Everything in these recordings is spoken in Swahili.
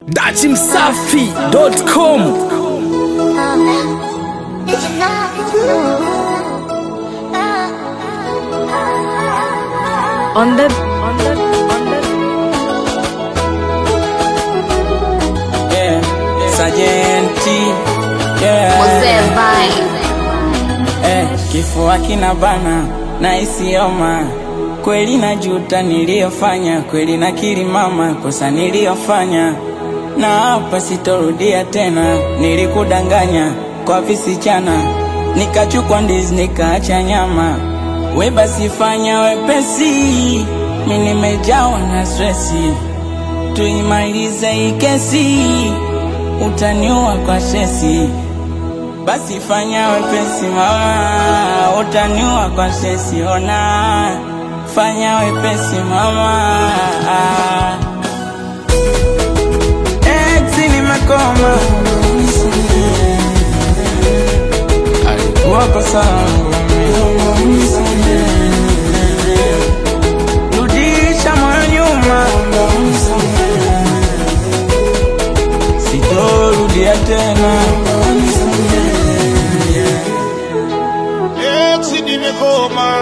dachimsafi.com On the on the on the yeah, sajenti yeah. Mzee Vine. Eh, kifua kina bana na isioma kweli najuta niliyofanya kweli nakiri mama kosa niliyofanya na hapa sitorudia tena nilikudanganya kwa visichana nikachukwa ndizi nikaacha nyama we basi fanya wepesi mi nimejawa na stresi tuimalize hii kesi utaniua kwa shesi basi fanya wepesi mama, utaniua kwa sesi. Ona, fanya wepesi mama. Ex nimekoma, alikuwa kosa langu mimi. Rudisha moyo nyuma, sitorudia tena. Eti nimegoma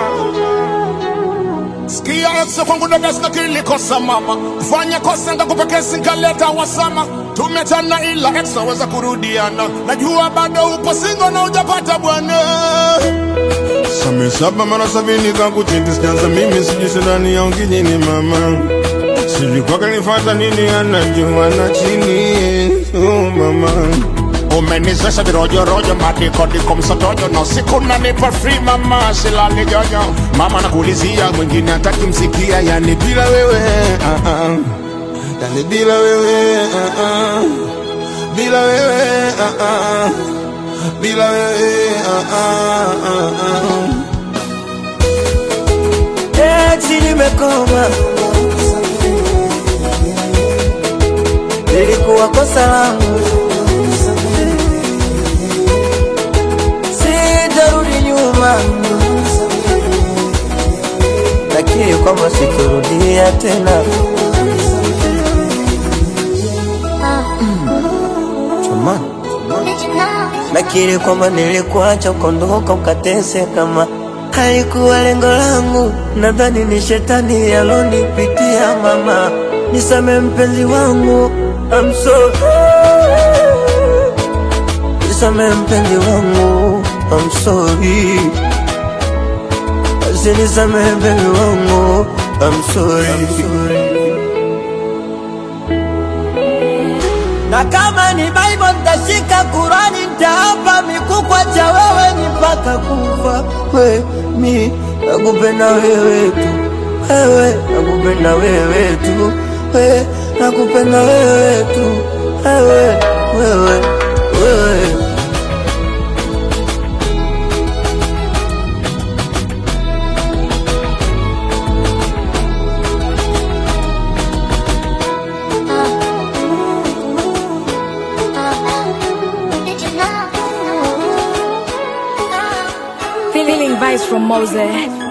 sikia Yesu kwangu dada sina kilikosa mama fanya kosa ngakupa kesi nkaleta wasama tumetana ila ex waweza kurudiana najua bado upo singo na ujapata bwana Same saba mara sabini kakuchiti sijaanza mimi sijui sidani ya ungijini mama sijui kwake nifata nini anajua na chini oh mama umenizesha virojorojo madikodiko msotojo na usiku nanipa free mama silali jojo mama nakuulizia mwingine hataki msikia yani bila wewe uh -uh. yani bila wewe uh -uh. bila wewe uh -uh. bila wewe uh -uh. uh -uh. Eti nimekoma, lilikuwa kosa langu, sitarudi nyuma, lakini kwamba sitorudia tena. Jamani, nakiri kwamba nilikuacha ukondoka ukateseka, kama halikuwa lengo langu. Nadhani ni shetani alonipitia. Mama, nisame mpenzi wangu, I'm sorry. Nisame mpenzi wangu, I'm sorry. Basi nisame mpenzi wangu, I'm sorry. Na kama ni Bible nitashika Kurani, nitaapa mikukwa cha wewe ni mpaka kufa. We mi nakupenda wewe tu, wewe nakupenda wewe tu, we nakupenda wewe tu, wewe wewe wewe. feeling vibes from Mose.